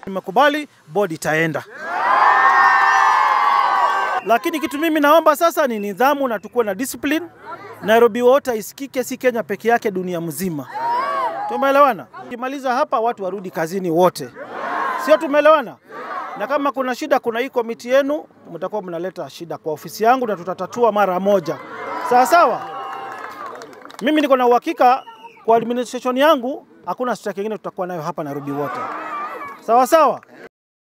Nimekubali, bodi itaenda. Lakini kitu mimi naomba sasa ni nidhamu na tukuwe na discipline. Nairobi Water isikike, si Kenya peke yake, dunia mzima. Tumeelewana? Kimaliza hapa, watu warudi kazini wote, sio? Tumeelewana? Na kama kuna shida, kuna hii komiti yenu, mtakuwa mnaleta shida kwa ofisi yangu na tutatatua mara moja, sawa sawa. Mimi niko na uhakika kwa administration yangu hakuna strike nyingine tutakuwa nayo hapa Nairobi Water, sawa sawa.